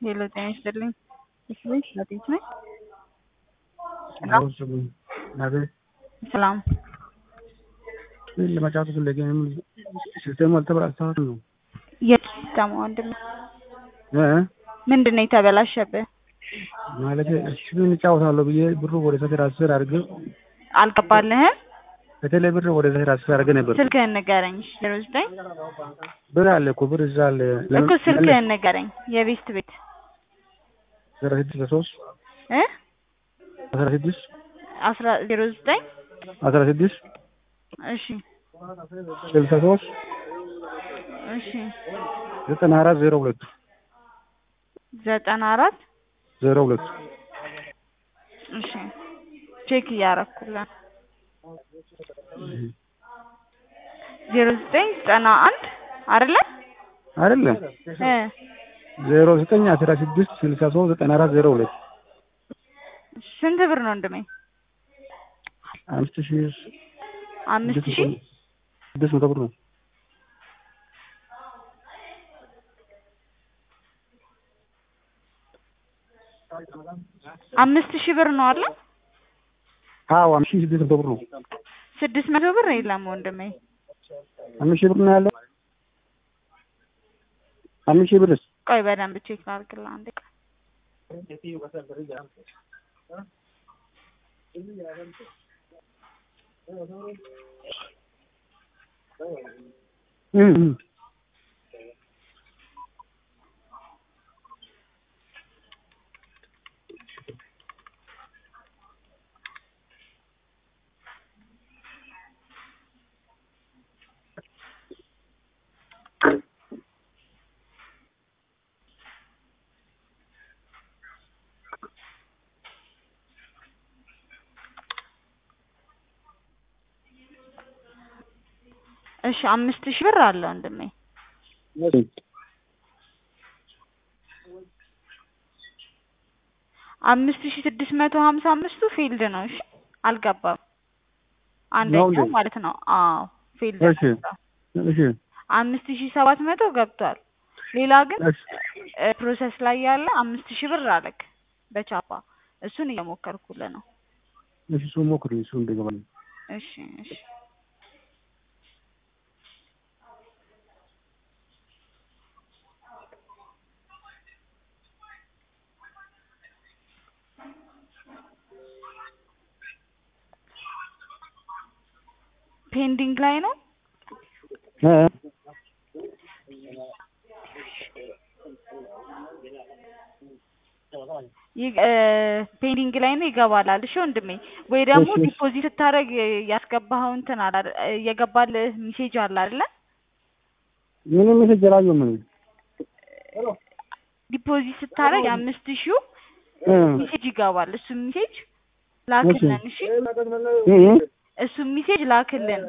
ሄሎ ጤና ይስጥልኝ። እሺ አዲስ ነኝ። ሰላም ለመጫወት ፈለገ ሲስተሙ አልተበላሸም ነው የሲስተሙ ወንድም ምንድን ነው የተበላሸብህ? ማለት እሱን እጫወታለሁ ብዬ ብሩ ወደ ሰው ትራንስፈር አድርገ አልገባልህም? በተለይ ብር ወደ ሰው ትራንስፈር አድርገ ነበር። ስልክህን ንገረኝ። ዜሮ ዘጠኝ ብር አለ እኮ ብር እዛ አለ። እኮ ስልክህን ንገረኝ። የቤስት ቤት አስራ ስድስት ሶስት እ አስራ ስድስት አስራ ዜሮ ዘጠኝ አስራ ስድስት እሺ ስልሳ ሶስት እሺ ዘጠና አራት ዜሮ ሁለት ዘጠና አራት ዜሮ ሁለት እሺ ቼክ እያረኩልን ዜሮ ዘጠኝ ዘጠና አንድ አይደለ አይደለም እ ዜሮ ዘጠኝ አስራ ስድስት ስልሳ ሶስት ዘጠና አራት ዜሮ ሁለት ስንት ብር ነው ወንድሜ? አምስት ሺህ አምስት ሺህ ስድስት መቶ ብር ነው። አምስት ሺህ ብር ነው አለ። አዎ አምስት ሺህ ስድስት መቶ ብር ነው። ስድስት መቶ ብር የለም ወንድሜ። አምስት ሺህ ብር ነው ያለው። አምስት ሺህ ብርስ ቆይ በደንብ ቼክ ላድርግልህ አንዴ ቆይ። እ እ እሺ አምስት ሺህ ብር አለ ወንድሜ። አምስት ሺህ ስድስት መቶ ሀምሳ አምስቱ ፊልድ ነው። እሺ አልገባም። አንደኛው እንዴ? ማለት ነው። አዎ ፊልድ እሺ ነው። እሺ አምስት ሺህ ሰባት መቶ ገብቷል። ሌላ ግን እሺ እ ፕሮሰስ ላይ ያለ አምስት ሺህ ብር አለክ በቻፓ እሱን እየሞከርኩልህ ነው። እሺ እሱን ሞክሪ እሱ እንደገባል እሺ እሺ ፔንዲንግ ላይ ነው። እ ይ- እ ፔንዲንግ ላይ ነው ይገባላል። እሺ ወንድሜ ወይ ደግሞ እሺ፣ እሺ። ዲፖዚት ስታደርግ ያስገባኸው እንትን አለ አይደል? የገባልህ ሜሴጅ አለ አይደለ? ምንም ሜሴጅ አላየሁም እኔ። ዲፖዚት ስታደርግ የአምስት ሺው እ ሜሴጅ ይገባል። እሱ ሜሴጅ ላክልን። እሺ እ እ እሱ ሜሴጅ ላክልን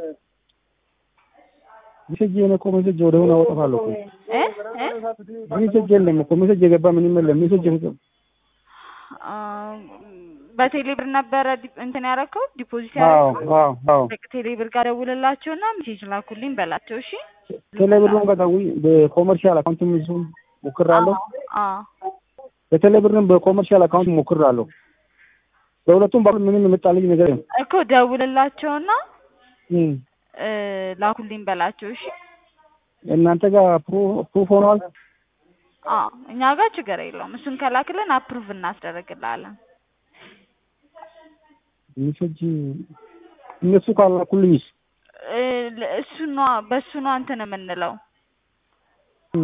ሜሴጅ የኔ እኮ ሜሴጅ ወደ ሆነ አወጣፋለሁ እኮ እ እ ሜሴጅ የለም እኮ ሜሴጅ የገባ ምንም የለም ሜሴጅ የለም። አ፣ በቴሌብር ነበረ ዲ- እንትን ያደረከው ዲፖዚት አዎ ያደረከው አዎ አዎ ቴሌብር ጋር ደውልላቸውና ሜሴጅ ላኩልኝ በላቸው። እሺ ቴሌብርን ከታዊ በኮመርሻል አካውንት ብዙ ሞክራለሁ። አዎ በቴሌብርን በኮመርሻል አካውንት ሞክራለሁ። በሁለቱም በኩል ምንም የመጣልኝ ነገር የለም። እኮ ደውልላቸውና እ እ፣ ላኩልኝ በላቸው። እሺ እናንተ ጋር ፕሩ- ፕሩፍ ሆኗል። አዎ እኛ ጋር ችግር የለውም። እሱን ከላክልን አፕሩቭ እናስደርግልሃለን። ሜሴጅ እነሱ ካላኩልኝስ እ፣ ለ- እሱ ነው በሱ ነው እንትን የምንለው። እ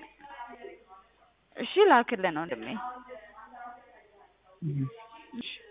እሺ ላክልን ወንድሜ። እ እሺ